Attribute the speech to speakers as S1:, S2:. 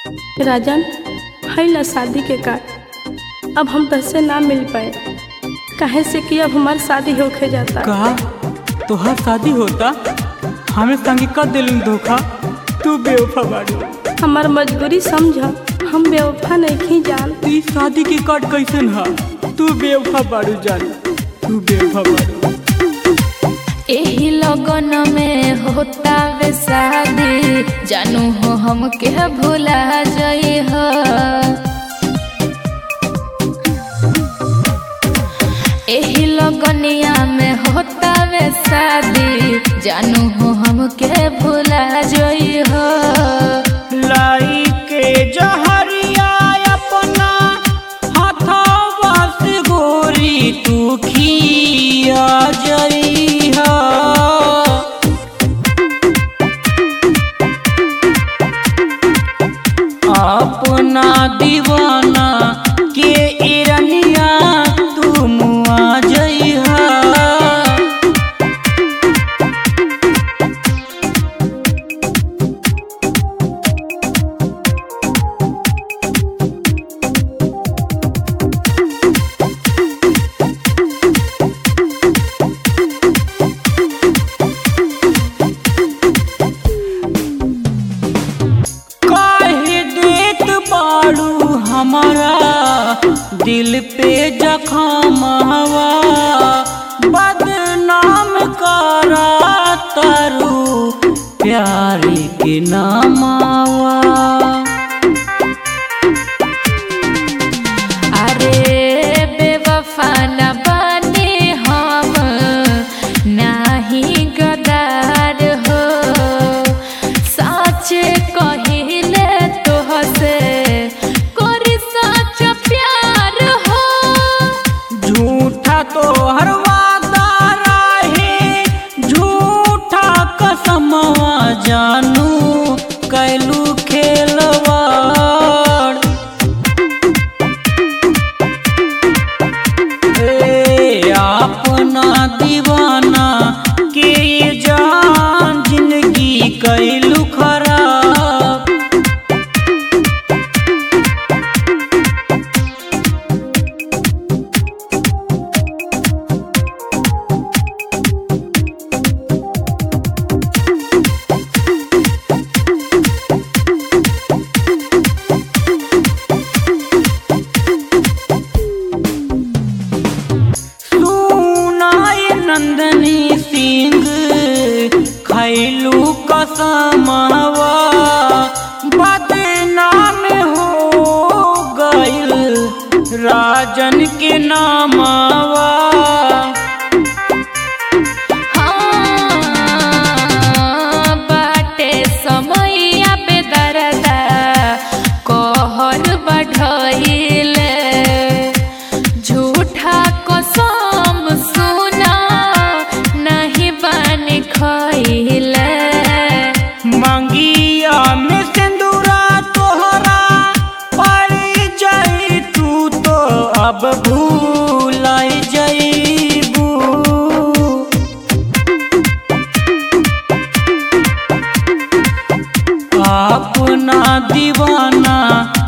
S1: राजन भइल शादी के कार्ड अब हम तहसे ना मिल पाए काहे से कि अब हमार शादी होके जाता
S2: कहा तोहार शादी होता हमें संगे कर दिलू धोखा तू बेवफा बाड़ू
S1: हमार मजबूरी समझ हम बेवफा नहीं जान
S2: ई शादी की कट कैसन हा तू बेवफा बाड़ू जान तू बेवफा बाड़ू
S3: एही लगन में होता वे शादी जानू हो हमके भुला जई हो एही लगनिया में होता वे शादी जानू हो हमके भुला जई हो
S2: लाई के जहरिया अपना हथवा से गोरी तू खिया जइहा अपना दीवाना के इरनिया तू मुआ जइहा काहे देत बाड़ू हमारा दिल पे जखमवा बदनाम करा तारू प्यार के नामावा
S3: अरे बेवफा न बने हम नाही गदार हो सच कहिले तोहसे करी सच प्यार हो
S2: झूठा तो हर वादा रहे झूठा कसमवा जानू कैलू खेलवाड़ ए अपना दीवाना के ये जान जिंदगी कैलू खराब सुनाय नंदनी सिंह खैलू कसमवा बदनाम हो गइल राजन के नामवा
S3: हाँ, बाटे समैया पे दरदा कहर बढ़इले झूठा कसम सुना नहीं बन खइले
S2: मंगिया में सिंदूरा तोहरा पड़ जाई तू तो अब भूल जईबू अपना दीवाना